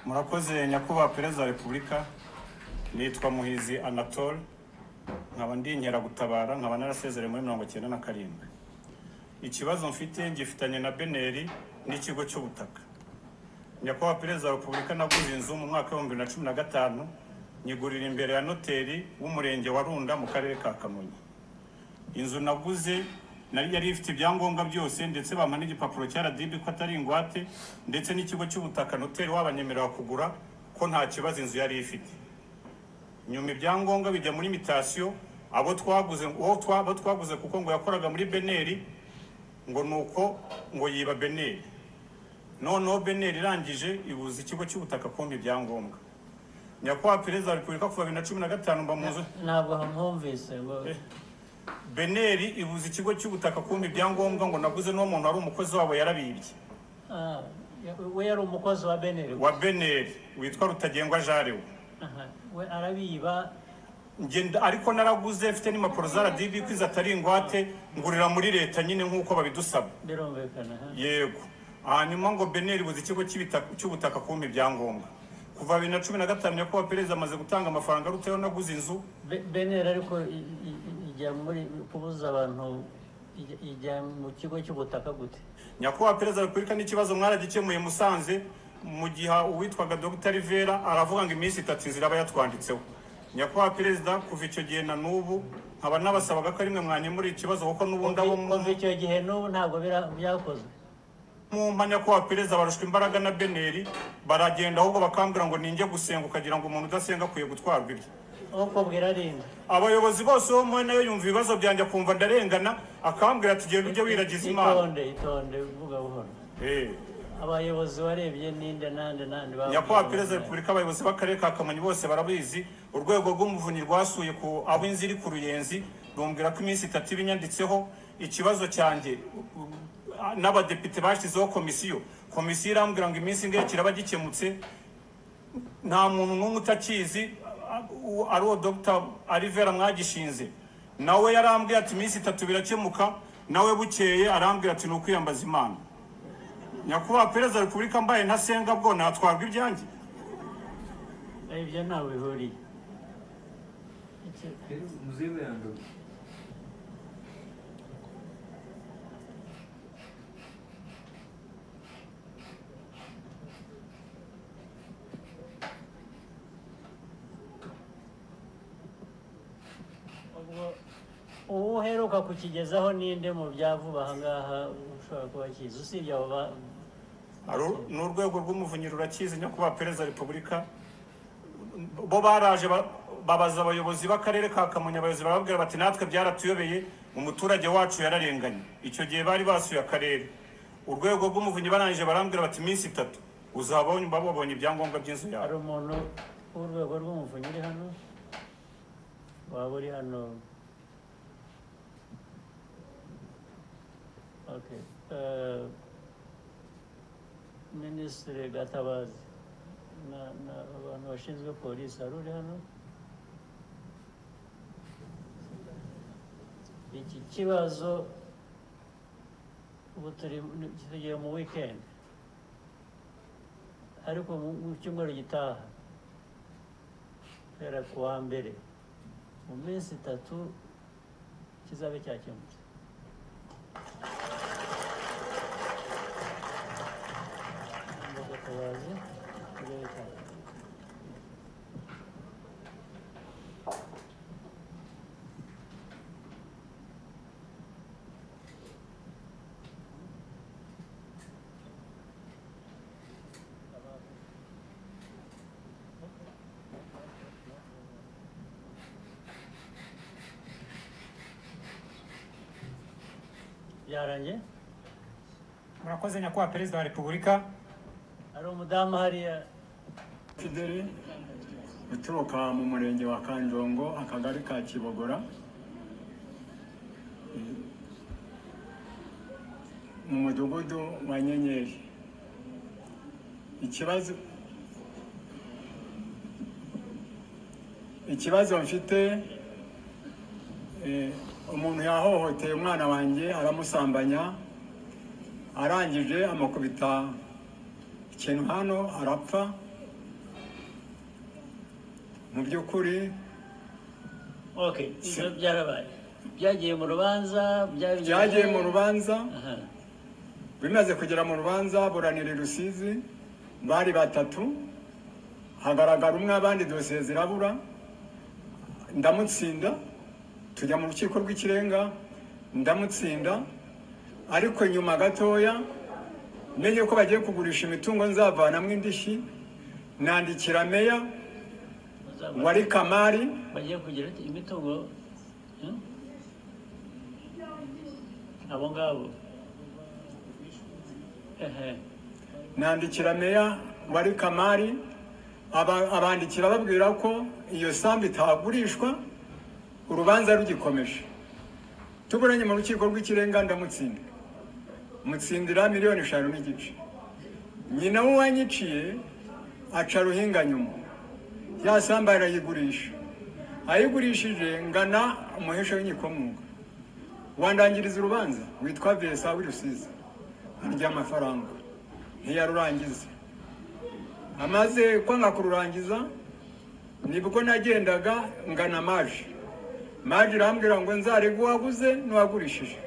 murakoze nyakubahwa perezida wa repubulika nitwa muhizi anatole nkaba ndi inkeragutabara nkaba narasezereye muri mirongo icyenda na karindwi ikibazo mfite ngifitanye na beneri n'ikigo cy'ubutaka nyakubahwa perezida wa repubulika naguze inzu mu mwaka w'ibihumbi bibiri na cumi na gatanu nyigurira imbere ya noteri w'umurenge wa runda mu karere ka kamonyi inzu naguze nari yari ifite ibyangombwa byose ndetse bampa n'igipapuro cya RDB ko atari ingwate ndetse n'ikigo cy'ubutaka noteri wabanyemerera kugura ko nta kibazo inzu yari ifite nyuma ibyangombwa bijya muri mitasiyo abo twaguze uwo twa- abo twaguze kuko ngo yakoraga muri beneri ngo nuko ngo yiba beneri noneho beneri irangije ibuza ikigo cy'ubutaka kumpa ibyangombwa nyakubahwa perezida wa repubulika kuva bibiri na cumi na gatanu mba mu nzu ntabwo ntumvise ngo beneri ibuza ikigo cy'ubutaka kumpa ibyangombwa ngo naguze n'uwo muntu wari umukozi wabo yarabibye Ah, we yari umukozi wa beneri wa beneri witwa rutagengwa jari we Aha, we arabiba ngenda ariko naraguze mfite n'impapuro za radibi kwiza atari ingwate ngurira muri leta nyine nk'uko babidusaba birumvikana aha. yego hanyuma ngo beneri ibuza ikigo cy'ibita- cy'ubutaka kumpa ibyangombwa kuva bibiri na cumi na gatanu nyakubahwa perezida amaze gutanga amafaranga aruteho naguze inzu Be- beneri ariko i- i- i- ijya muri kubuza abantu ijya- ijya mu kigo cy'ubutaka gute nyakubahwa perezida wa repubulika n'ikibazo mwaragikemuye musanze mu gihe uwitwaga dr rivera aravuga ngo iminsi itatu inzira aba yatwanditseho nyakubahwa perezida kuva icyo gihe na n'ubu nkaba nabasabaga ko rimwe mwanyemurira ikibazo kuko n'ubundi abo mu- kuva icyo gihe n'ubu ntabwo bira- byakozwe mumpa nyakubahwa perezida barushwa imbaraga na beneri baragenda ahubwo bakambwira ngo ninjye gusenga ukagira ngo umuntu udasenga akwiye gutwarwa ibye ukubwira arinde abayobozi bose bo muri nayo yumva ibibazo byanjye akumva ndarengana akambwira ati genda ujye wiragiza imana itonde itonde uvuga buhoro Eh. abayobozi warebye ninde nande nande babwiye nyakubahwa abantu. perezida wa repubulika abayobozi b'akarere ka kamonyi bose barabizi urwego rw'umuvunyi rwasuye ku aho inzu iri ku ruyenzi rumbwira ko iminsi itatu iba inyanditseho ikibazo cyanjye u- u- n'abadepite bashyizeho komisiyo komisiyo irambwira ngo iminsi ingahe kiraba gikemutse nta muntu n'umwe utakizi a- u- ari uwo dr arivera mwagishinze nawe yarambwiye ati iminsi itatu birakemuka nawe bukeye arambwira ati ni ukwiyambaza imana nyakubahwa perezida wa repubulika mbaye ntasenga bwo natwarwa ibyanjye ibyo ntawe bihuriye Iki- Muzewe yanduye. ubwo uwo uheruka kukigezaho ninde mu byavuba ahangaha ushobora kuba akizi usibye abo ba Hari u- ni urwego rw'umuvunyi rurakizi nyakubahwa perezida wa repubulika bo baraje ba- babaza abayobozi b'akarere ka kamonyi abayobozi barababwira bati natwe byaratuyobeye umuturage wacu yararenganye icyo gihe bari basuye akarere urwego rw'umuvunyi barangije barambwira bati iminsi itatu uzaba wumva babonye ibyangombwa by'inzu hari yawe umuntu w'urwego rw'umuvunyi uri hano waba uri hano Okay. Eh, minisitiri gatabazi na- na- abantu bashinzwe polisi hari uri hano iki kibazo ubu turi tugiye mu wikendi ariko mu- mu cyumweru gitaha guhera ku wa mbere mu minsi itatu kizabe cyakemutse Agatabazi, kizabe cyakemutse. byarangiye murakoze nyakubahwa perezida wa repubulika hari umudamu hariya Fideli uturuka mu murenge wa Kanjongo akagari ka Kibogora mu mudugudu wa Nyenyeri ikibazo ikibazo mfite eh, umuntu yahohoteye umwana wanjye aramusambanya arangije amukubita ikintu hano arapfa mu by'ukuri okay ibyo byarabaye byagiye mu rubanza byari- byagiye mu rubanza Aha. bimaze kugera mu rubanza buranira i rusizi bari batatu hagaragara umwe abandi dosiye zirabura ndamutsinda tujya mu rukiko rw'ikirenga ndamutsinda ariko nyuma gatoya menye ko bagiye kugurisha imitungo nzavanamo indishyi nandikira meya Uzabona. wari kamari bagiye kugira iki? imitungo hmm? abo ngabo ehe nandikira meya wari kamari aba- abandikira babwira ko iyo sambu itagurishwa urubanza rugikomeje tuburanye mu rukiko rw'ikirenga ndamutsinda mutsindira miliyoni eshanu n'igice nyina w'uwanyiciye aca ruhinga nyuma ya sambu arayigurisha ayigurishije ngana umuhesha w'inyikomoka wandangiriza urubanza witwa vesa w'irusizi ry'amafaranga ntiyarurangiza amaze kwanga kururangiza nibwo nagendaga ngana maji maji irambwira ngo nzarege uwaguze n'uwagurishije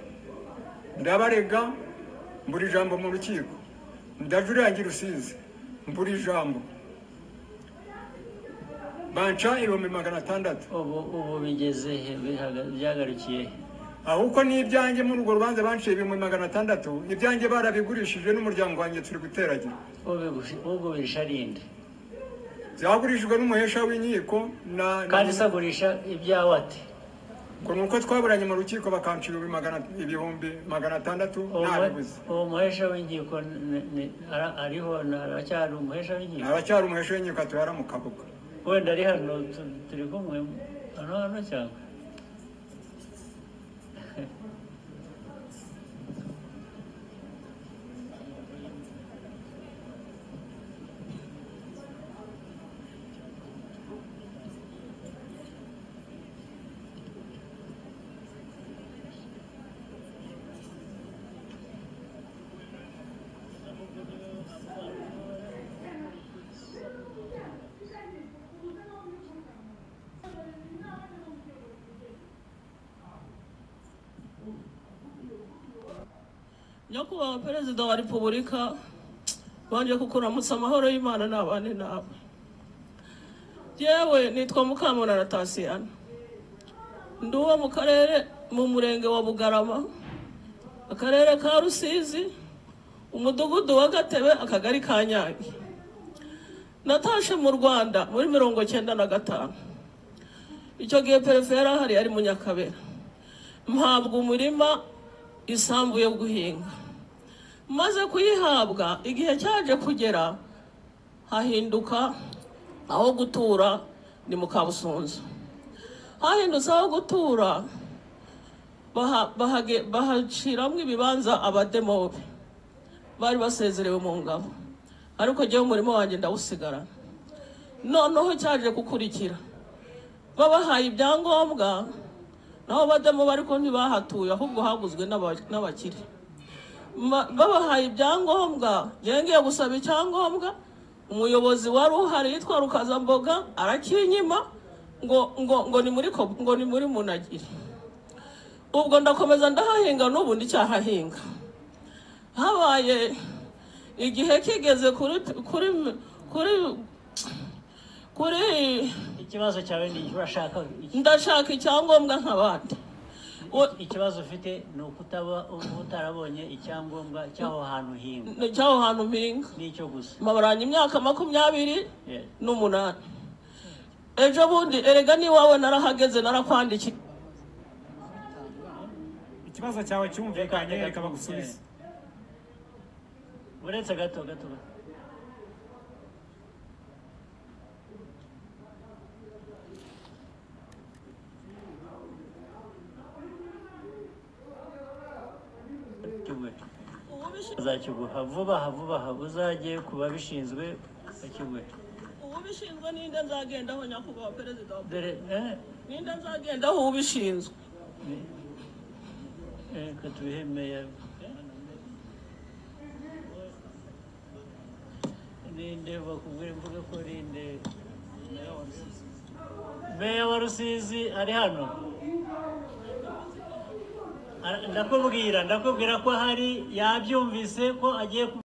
ndabarega mbura ijambo mu rukiko ndajurirangira usize mbura ijambo banca ibihumbi magana atandatu ubu ubu bigeze he Bihaga- byagarukiye he ahubwo n'ibyanjye muri urwo rubanza banciye ibihumbi magana atandatu ibyanjye barabigurishije n'umuryango wanjye turi guteragira Ubigu- ugurisha arinde byagurijwe n'umuhesha w'inkiko na kandi se agurisha ibyawe ate ngo ni uko twaburanye mu rukiko bakanca ibihumbi magana- ibihumbi magana atandatu Uwo mu- ntabibuze uwo muhesha w'inkiko ni- ni- ara- ariho na- aracyari umuhesha w'inkiko aracyari umuhesha w'inkiko atuhara mu kabuga wenda ari hano tu- turi kumwe hano hano cyangwa nyakubahwa perezida wa repubulika bongeye kukuramutsa amahoro y'imana n'abane nawe yewe nitwa mukamunana tasiyana ndi uwo mu karere mu murenge wa bugarama akarere ka rusizi umudugudu wa gatebe akagari ka nyange natashe mu rwanda muri mirongo cyenda na gatanu icyo gihe perefera hari ari mu nyakabera mpabwa umurima isambu yo guhinga maze kuyihabwa igihe cyaje kugera hahinduka aho gutura ni mu kabusunzu hahindutse aho gutura baha- bahage- bahaciramo ibibanza abademobe bari basezerewe mu ngabo ariko jyewe umurimo wanjye ndawusigarana noneho cyaje gukurikira babahaye ibyangombwa naho bademo ariko ntibahatuye ahubwo haguzwe n'aba- n'abakire Ma- babahaye ibyangombwa yengeye gusaba icyangombwa umuyobozi wari uhari yitwa rukazamboga arakinyima ngo ngo ngo ni muri ko- ngo ni muri munagiri ubwo ndakomeza ndahahinga n'ubu ndicyahahinga habaye igihe kigeze kuri kuri kuri kuri ikibazo cyawe ni icyo urashaka iki- ndashaka icyangombwa nk'abandi U- ikibazo ufite ni ukutaba uba utarabonye icyangombwa cy'aho hantu uhinga cy'aho hantu mpinga nicyo gusa mabaranye imyaka makumyabiri Yeah. n'umunani ejo bundi erega n'iwawe narahageze narakwandikiye Ikibazo cyawe cyumvikanye Reka- reka bagusubize. uretse gato gato gato. Uwubishinzwe- azakiguha vuba aha vuba aha uzajye ku babishinzwe bakiguhe uwubishinzwe ninde nzagendaho nyakubahwa perezida wa dore eh, ninde nzagendaho uwubishinzwe eh, reka tubihe meya ninde bakubwira imvuga ko ninde meya wa rusizi ari hano Ara- ndakubwira ndakubwira ko hari yabyumvise ko agiye ku-